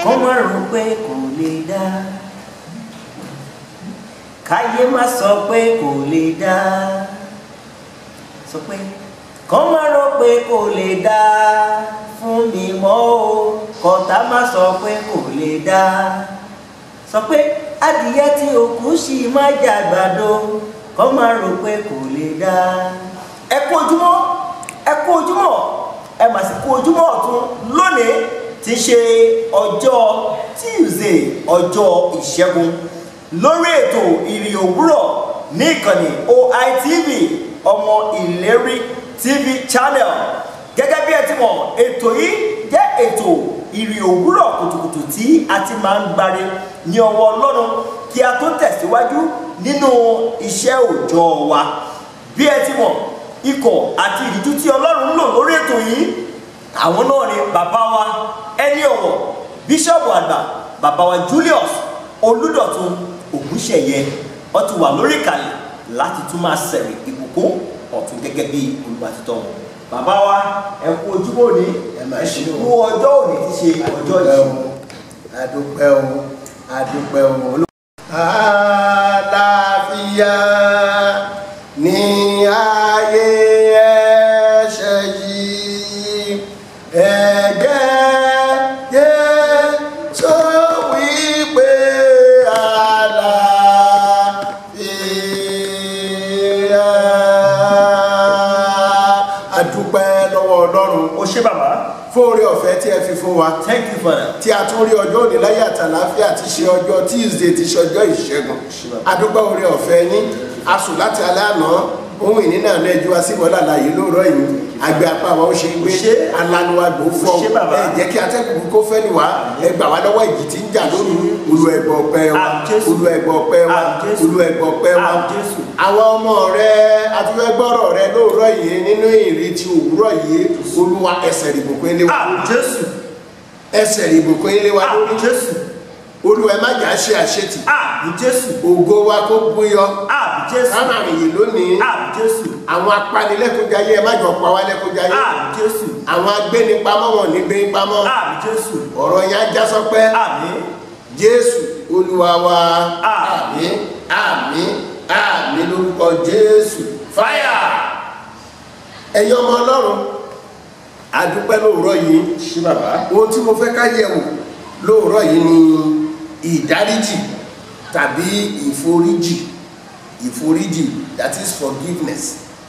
kọ́ má rò pé kò lè dá káyé má sọ pé kò lè dá sọ pé kọ́ má rò pé kò lè dá fún mi mọ́ o kọ́tà má sọ pé kò lè dá sọ pé adìyẹ tí òkú sì má jàgbàdo kọ́ má rò pé kò lè dá ẹ kú ojúmọ́ ẹ kú ojúmọ́ ẹ mà sì kú ojúmọ́ ọ̀tún lónìí ti ṣe ọjọ́ Tuesday ọjọ́ ìṣẹ́gun lórí ètò ìrìn òwúrọ̀ ní ìkànnì OITV ọmọ ìlérí TV channel gẹ́gẹ́ bí ẹ ti mọ̀ ètò yìí jẹ́ ètò ìrìn òwúrọ̀ kùtùkùtù tí a ti máa ń gbáre ní ọwọ́ Ọlọ́run kí a tó tẹ̀síwájú nínú iṣẹ́ òòjọ́ wa bí ẹ ti mọ̀ ikọ̀ àti ìdíjú tí Ọlọ́run ń lò lórí ètò yìí àwọn náà ni bàbá wa ẹni ọ̀wọ̀ bíṣọ̀bù àgbà bàbá wa Julius Olúdọ̀tun Ògúnṣẹ̀yẹ ó ti wà lórí ìkàlẹ̀ láti tún máa sẹ̀rẹ̀ ìbùkún ọ̀tún gẹ́gẹ́ bí olùbàtítọ́ wọn bàbá wa ẹ kú ojúbọ òní ẹ máa ṣe o. kú ọjọ́ òní ti ṣe ọjọ́ yìí. adúpẹ́ o adúpẹ́ o. àlàáfíà ní ayé ẹ̀ṣẹ̀ yìí ẹ̀gẹ́ Jésù wípé àlàáfíà. adúpẹ́ lọ́wọ́ Ọlọ́run ó ṣé bàbá fún oore ọ̀fẹ́ tí ẹ fi fún wa thank you father. tí a tún rí ọjọ́ òní láyé àtàláfíà ti ṣe ọjọ́ Tuesday ti ṣe ọjọ́ ìṣẹ́gun adúpẹ́ oore ọ̀fẹ́ yín a sùn láti alẹ́ àná ohun ìní náà lọ ẹjọ́ wa sí wọlé àlàyé lóòrọ̀ yìí àgbẹ̀ apá wa ó ṣe gbé Ṣé? alanuwagbò fọ Ṣé bàbá? ẹ jẹ́ kí atẹ́kùn kó fẹ́ ni wá ẹ gbà wá lọ́wọ́ ìjì tí ń jà lóru olú ẹgbọ́ ọpẹ́ wa Àmín Jésù. olú ẹgbọ́ ọpẹ́ wa Àmín Jésù. olú ẹgbọ́ ọpẹ́ wa Àmín Jésù. àwọn ọmọ rẹ atúfẹ́gbọ́rọ̀ rẹ lóòrọ̀ yìí nínú ìrètí òwúrọ̀ yìí olúwa ẹsẹ̀ ìbùkún ilé wa àmín jésù ẹsẹ̀ ìbùkún ilé wa lórí àmín jésù olúwa ẹ má jà ṣe àṣetì àmín jésù ògo wa kó búyọ àmín jésù kánà àyè lónìí àmín jésù àwọn apanilẹ́kọ̀ọ́jáyé ẹ má jọ pa wá lẹ́kọ̀ọ́jáyé àmín jésù àwọn agbénipamọ́ wọn ní gbénipamọ́ àmín jésù ọ̀rọ̀ yẹn á já sọpẹ́ àmín jésù olúwa wa Àmín. àmín àmín lórúkọ jésù fáyà ẹ̀yin ọmọ ọlọ́run adúpẹ́ lóòrọ̀ yìí ṣé bàbá ohun tí mo fẹ́ ká yẹ̀ wò lóòrọ̀ yìí ni ìdáríjì tàbí ìforíjì ìforíjì that is forgiveness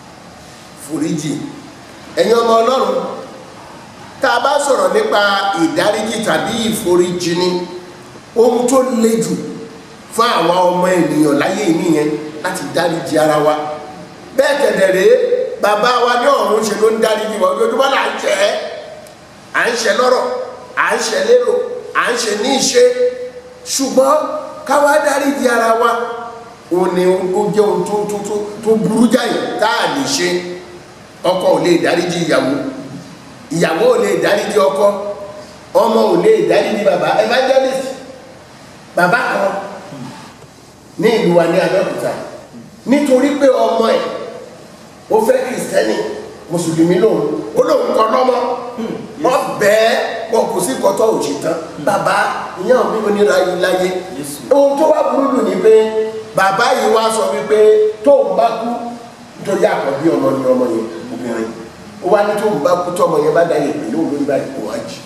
foríjì ẹ̀yin ọmọ ọlọ́run tá a bá sọ̀rọ̀ nípa ìdáríjì tàbí ìforíjì ni ohun tó le jù fún àwọn ọmọ ènìyàn láyé nìyẹn láti dáríjì ara wa bẹ́ẹ̀ kẹ̀dẹ̀ rèé bàbá wa ní ọ̀run ṣe ló ń dáríjì wa ojoojúmọ́ là ń jẹ́ ẹ́ à ń ṣe lọ́rọ̀ à ń ṣe lérò à ń ṣe ní ìṣe ṣùgbọ́n káwá dáríjì ara wa ó ní ó jẹ́ ohun tó tó tó tó burú jáì tá a lè ṣe ọkọ ò lè dáríjì ìyàwó ìyàwó ò lè dáríjì ọkọ ọmọ ò lè dáríjì bàbá evangelist bàbá kan ní ìlú wa ní Abẹ́òkúta nítorí pé ọmọ ẹ̀ ó fẹ́ kìrìsìtẹ́nì mùsùlùmí lòun ó lòun kọ lọ́mọ wọ́n bẹ́ẹ̀ wọn kò sí kọ́tọ́ òjì tán bàbá ìyá mi ò ní láyé láyé Jésù. ohun tó wá burú jù ni pé bàbá yìí wá sọ wípé tóun bá kú nítorí àkọ́bí ọmọ ni ọmọ yẹn obìnrin ó wá ní tóun bá kú tọmọ yẹn bá dá yẹn pé lóun lórí báyìí kò wá jì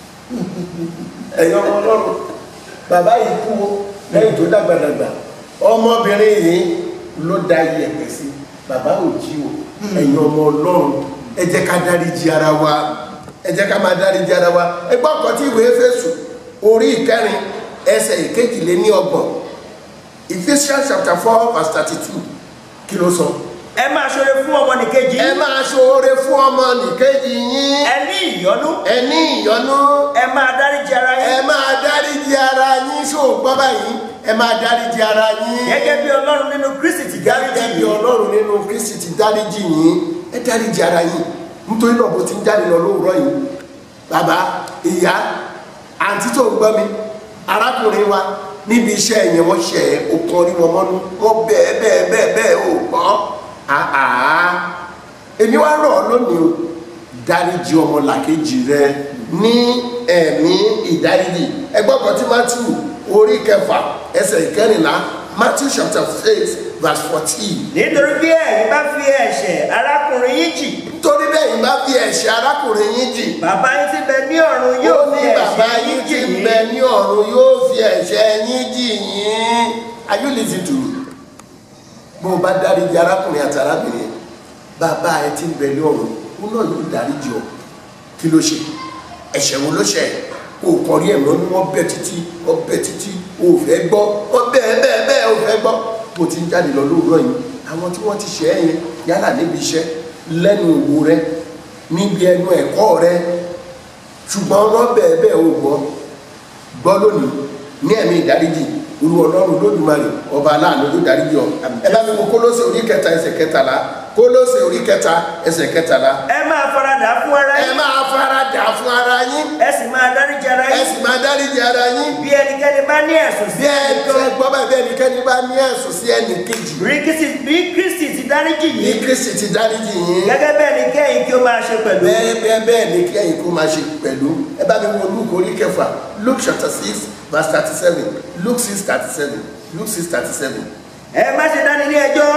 ẹ̀yin ọmọ ọlọ́run bàbá yìí kú o lẹ́yìn tó dàgbàdàgbà ọmọbìnrin yìí ló da iyẹ̀pẹ̀ sí bàbá ò jí o ẹ̀yin ọmọ ọlọ́run ẹ jẹ́ ká dáríjì ara wa ẹ jẹ́ ká máa dáríjì ara wa ẹ gbọ́ ọ̀kan tí ìwé Éfésù orí ìkẹrin ẹsẹ̀ ìkejìléní ọgbọ̀n Ephesians chapter four verse thirty two kí ló sọ. ẹ máa ṣoore fún ọmọnìkejì ẹ máa ṣoore fún ọmọ nìkejì yín ẹ ní ìyọ́nú ẹ ní ìyọ́nú ẹ máa dáríjì ara ẹ yín máa dáríjì ara yín ṣògbọ́n báyìí ẹ máa dáríjì ara yín gẹ́gẹ́ bí ọlọ́run nínú kristi ti dáríjì gẹ́gẹ́ bí yín ọlọ́run nínú kristi ti dáríjì yín ẹ dáríjì ara yín nítorí náà bó ti ń jáde lọ lóòrọ̀ yìí bàbá ìyá àǹtí tó ń gbọ́ mi arákùnrin wa níbi iṣẹ́ yẹn wọ́n ṣe ẹ̀ ó kàn rí wọn mọ́nú wọ́n bẹ́ẹ̀ bẹ́ẹ̀ bẹ́ẹ̀ bẹ́ẹ̀ ò gbọ́ àá èmi wá rọ̀ ọ́ lónìí o dáríjì ọmọ làkejì rẹ ní ẹ̀mí ìdáríjì ẹgbọ́n kan tí matthew orí kẹfà ẹsẹ̀ ìkẹrìnlá matthew chapter six verse fourteen nítorí bí ẹ̀yin bá fi ẹ̀ṣẹ̀ arákùnrin yín jì nítorí bẹ́ẹ̀ yìí bá fi ẹ̀ṣẹ̀ arákùnrin yín jì bàbá yín tí bẹ ní ọ̀run yóò ó fi ní bàbá ẹ̀ṣẹ̀ yín yín tí jì ń yín bẹ ní ọ̀run yóò fi ẹ̀ṣẹ̀ yín jì yín are you listening to me bó o bá dáríjì arákùnrin àti arábìnrin yẹn bàbá ẹ tí ń bẹ ní ọ̀run ó náà yóò dáríjì ọ kí ló ṣe ẹ̀ṣẹ̀ wo ló ṣe o kọrí ẹ̀ lọ ní wọ́n bẹ̀ títí wọ́n bẹ̀ títí o ò fẹ́ gbọ́ wọ́n bẹ́ẹ̀ bẹ́ẹ̀ bẹ́ẹ̀ o fẹ́ gbọ́ bó ti ń jáde lọ lóòrọ̀ yìí àwọn tí wọ́n ti ṣe é yẹn yálà níbi iṣẹ́ lẹ́nu òwò rẹ níbi ẹnu ẹ̀kọ́ rẹ ṣùgbọ́n wọ́n bẹ́ẹ̀ bẹ́ẹ̀ o gbọ́ gbọ́ lónìí ní ẹ̀mí ìdáríjì olú ọlọ́run lódùmarè ọba aláàánú ló dáríjì ọ ẹ bá mi wo kólóṣè orí kẹta ẹsẹ̀ kẹtàlá kólóṣè orí kẹta ẹsẹ̀ kẹtàlá ẹ máa faradà fún ara ẹ yín máa fara dà fún ara yín ẹ sì máa dáríjì ara ẹ yín sì máa dáríjì ara yín bí ẹnikẹ́ni bá ní ẹ̀sùn sí bí ẹ ẹnìkan tẹ gbọ́ bá bí ẹnikẹ́ni bá ní ẹ̀sùn sí ẹnì kejì bí Kristi bí Kristi ti dáríjì ní yín kristi ti dáríjì yín gẹ́gẹ́ bẹ́ẹ̀ ni kẹ́yìn kí ó máa ṣe pẹ̀lú bẹ́ẹ̀ bẹ́ẹ̀ bẹ́ẹ̀ ni kí ẹ̀yin kó máa ṣe pẹ̀lú ẹ bá mi wo luke orí kẹfà luke chapter six verse thirty seven luke six thirty seven luke six thirty seven. ẹ má ṣe dání ní ẹjọ́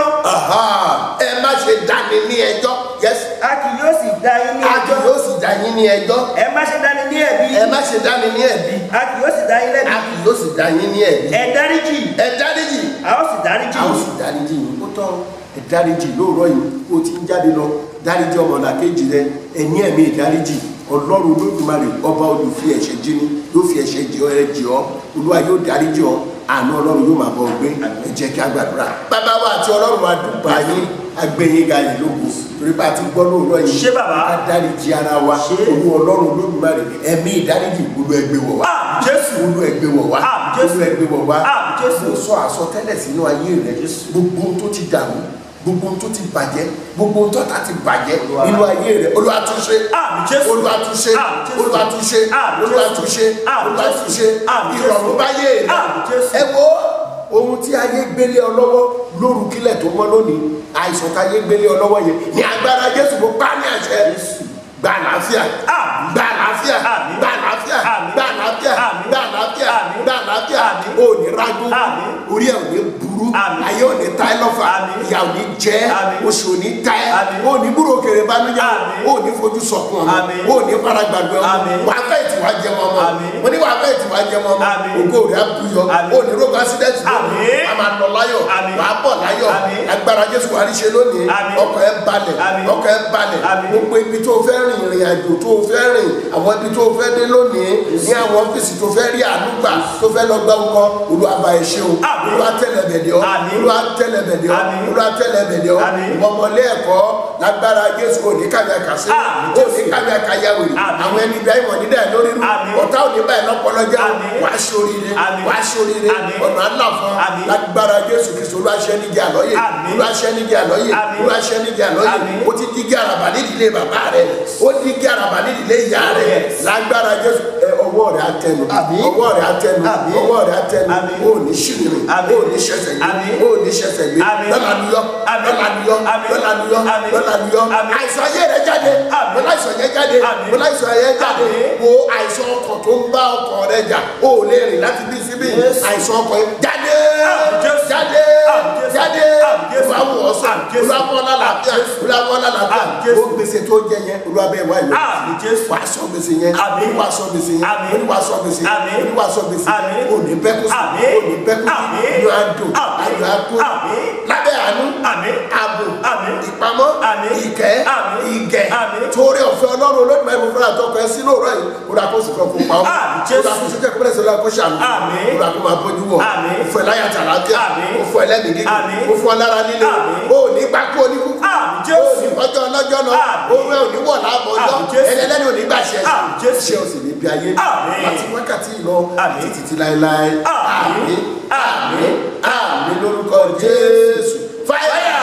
ẹ má ṣe dáni ní ẹjọ́ yes a kì yóò sì dá yín ní a kì ẹjọ́ yóò sì dá yín ní ẹjọ́ ẹ má ṣe dání ní ẹ̀bi ẹ má ṣe dáni ní ẹ̀bi a kì yóò sì dá yín a lẹ́bi kì yóò sì dá yín ní ẹ̀bi ẹ dáríjì ẹ dáríjì a ó sì dáríjì a ó sì dáríjì yín ó tọ́ ẹ dáríjì lóòrọ̀ yìí ó ti ń jáde lọ dáríjì ọmọlàkejì rẹ ẹ ní ẹ̀mí ìdáríjì ọlọ́run olódùmarè ọba olùfi ẹ̀ṣẹ̀ jíní yóò fi ẹ̀ṣẹ̀ jì ọ́ ẹ jì ọ́ olúwa yóò dáríjì ọ́ àánú ọlọ́run yóò máa bọ̀ gbé ẹ jẹ́ kí a gbàdúrà bàbá wa àti ọlọ́run wa dùgbà yín agbẹ̀yìn ga yìí lógo torí bá a ti gbọ́ lóòrọ̀ yìí Ṣé bàbá? ká dáríjì ara wa Ṣé? olú ọlọ́run olódùmarè ẹ̀mí ìdáríjì olú ẹgbẹ́ wọ̀ wá Àmín Jésù. olú ẹgbẹ́ wọ̀ wá Àmín Jésù. olú ẹgbẹ́ wọ̀ wá Àmín Jésù. mo sọ àsọtẹ́lẹ̀ sínú ayé rẹ Jésù. gbogbo ohun tó ti dàrú gbogbo ohun tó ti bàjẹ́ gbogbo ohun tó ta ti bàjẹ́ Olúwa. nínú ayé rẹ Olúwa túnṣe Àmín Jésù. Olúwa túnṣe Àmín Jésù. Olúwa túnṣe Àmín Olúwa Jésù. túnṣe Àmín Olúwa Jésù. túnṣe Àmín Jésù. ìrọ̀rùn báyé rẹ Àmín Jésù. ẹ wo ohun tí ayé gbélé ọ lọ́wọ́ lóru kílẹ̀ tó mọ́ lónìí àìsàn táyé gbélé ọ lọ́wọ́ yẹn ní agbára Jésù mo pa ní àṣẹ Jésù. gba àlàáfíà Àmín. gba àlàáfíà Àmín. gba àlàáfíà Àmín. gba àlàáfíà Àmín. gba àlàáfíà Àmín. gba àlàáfíà Àmín. ò ní rágbó Àmín. orí ẹ̀ ò ní burú Àmín. ayé ò ní ta ẹ́ lọ́fà Àmín. ìyà ò ní jẹ ẹ́ Àmín. oṣù ò ní ta ẹ́ Àmín. ò ní búrò kèrè banújẹ́ Àmín. ò ní fojú sọkún ọmọ Àmín. ò ní fara gbàgbé ọmọ Àmín. wà á fẹ́ ìtìwá jẹ ọmọ ọmọ Àmín. mo ní wà á fẹ́ ìtìwá jẹ ọmọ ọmọ Àmín. ògo rẹ̀ á buyọ Àmín. ò ní rogo accident lónìí Àmín. a máa lọ láyọ̀ Àmín. wà á bọ̀ láyọ̀ Àmín. agbára Jésù wà á rí ṣe lónìí Àmín. ọkọ̀ ẹ balẹ̀ Àmín. ọkọ̀ ẹ balẹ̀ Àmín. gbogbo ibi tó fẹ́ rìn ìrìn àjò tó fẹ́ rìn àwọn ibi tó fẹ́ dé lónìí ní àwọn ọ́fíìsì tó fẹ́ rí ànúgbà tó fẹ́ lọ gbá nǹkan Olúwa bá ẹ ṣe o Àmín. Olúwa tẹ́lẹ̀ bẹ̀dẹ̀ ọ́ Àmín. Olúwa tẹ́lẹ̀ bẹ̀dẹ̀ ọ́ Àmín. Olúwa tẹ́lẹ̀ bẹ̀dẹ̀ ọ́ Àmín. ìwọ ọmọlé ẹ̀kọ́ lágbára Jésù òní kàmí àkàsí Àmín. òní kàmí àkàyàwèrè Àmín. àwọn ẹni bí ayé nídà lórí rú Àmín. ọ̀tá òní báyìí lọ́pọ̀lọ́ jẹ́ Àmín. wàá ṣoríire Àmín. wàá ṣoríire Àmín. ọ̀nà àlà fún Àmín. lágbára Jésù Kristo Olúwa ṣẹ́ níjà lọ́yè Àmín. Olúwa ṣẹ́ níjà lọ́yè Àmín. Olúwa ṣẹ́ níjà lọ́yè Àmín. ó ti dígí àràbà nídìílé bàbá rẹ̀ ó dígí àràbà nídìílé ìyá rẹ̀ Yes. lágbára Jésù ẹ ọwọ́ rẹ̀ á tẹnu Àmín. ọwọ́ rẹ̀ á tẹnu Àmín. ọwọ́ rẹ̀ á tẹnu Àmín. ó ní ṣìrìrì Àmín. ó ní ṣẹ̀ṣẹ̀ gbé Àmín. ó ní ṣẹ̀ṣẹ̀ gbé Àmín. lọ́la niyọ́ Àmín. lọ́la niyọ́ Àmín. lọ́la niyọ́ Àmín. lọ́la niyọ́ Àmín. àìsàn ayé rẹ̀ jáde Àmín. mo láìsàn yẹn jáde Àmín. mo láìsàn yẹn jáde Àmín. wo àìsàn ọkàn tó ń bá ọkàn rẹ̀ jà ó lè rìn láti bí síbí Yes. àìsàn ọkàn yẹn jáde Àmín Jésù. jáde Àmín Jésù. jáde Àmín Jésù. olúwa wò ọ́ sàn Àmín Jésù. olúwa fọ́ lálàáfíà Àmín Jésù. olúwa fọ́ lálàáfíà Àmín Jésù. ó gbèsè tó jẹ yẹn olúwa bẹ́ẹ̀ wá ìwé Àmín Jésù. wàá sọ gbèsè yẹn Àmín. olúwa sọ gbèsè yẹn Àmín. olúwa sọ gbèsè yẹn Àmín. olúwa sọ gbèsè yẹn Àmín. òní bẹ́kú sí Àmín. òní bẹ́kú sí Àmín. inú adùn Àmín. ayọ̀ adùn Àmín. lábẹ́ àánú Àmín. ààbò Àmín. ìpamọ́ Àmín. ìkẹ́ Àmín. ìgẹ̀ Àmín. torí ọ̀fẹ́ ọlọ́run olódùmarè mo fẹ́ràn àtọkọ ẹ sínú òrọ̀ yìí olúwa kó sì kọ́ kó pa ọ́ Àmín, Jésù. olúwa kó sì kẹ́ kúrẹ́sì olúwa kó ṣàmì Àmín. olúwa kó máa bójú wọ̀ Àmín. ó fún ẹ láyà tàlàáfíà Àmín. ó fún ẹ lẹ́mìí gígùn Àmín. ó fún ọ lára líle Àmín. ó ní gbáko oníkúkú Àmín, ó Jésù. ní ọjọ́ ọlọ́jọ́ lọ Àmín. òun ẹ ò ní wọ̀ láàbọ̀ ọjọ́ Àmín, Jésù. ẹlẹ́lẹ́ni ò ní gbàṣẹ Àmín, Jésù. ṣé o sì ní bí ayé Àmín. láti wákàtí lọ Àmín. títí tí láéláé Àmín. àmín àmín lórúkọ Jésù fáyà.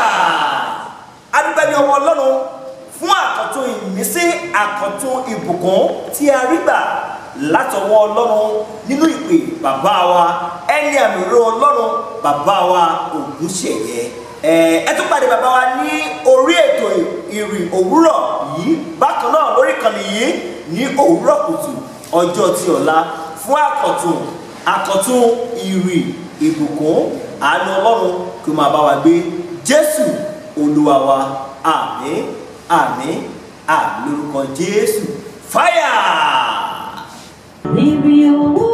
adúpẹ́ ní ọmọ ọlọ́run fún àkọ́tún ìmísí àkọ́tún ìbùkún tí a rí gbà látọwọ́ ọlọ́run nínú ìpè bàbá wa ẹni àmì òró ọlọ́run bàbá wa ògúnṣẹ̀yẹ ẹ ẹ tún pàdé bàbá wa ní orí ètò ìrìn òwúrọ̀ yìí bákan náà lórí ìkànnì yìí ní òwúrọ̀ kùtù ọjọ́ ti ọ̀la fún àkọ̀tún àkọ̀tún ìrìn ìbùkún àánú ọlọ́run kí ó máa bá wa gbé jésù olúwa wa àmín àmín àmín lórúkọ jésù fáyà. Níbi owó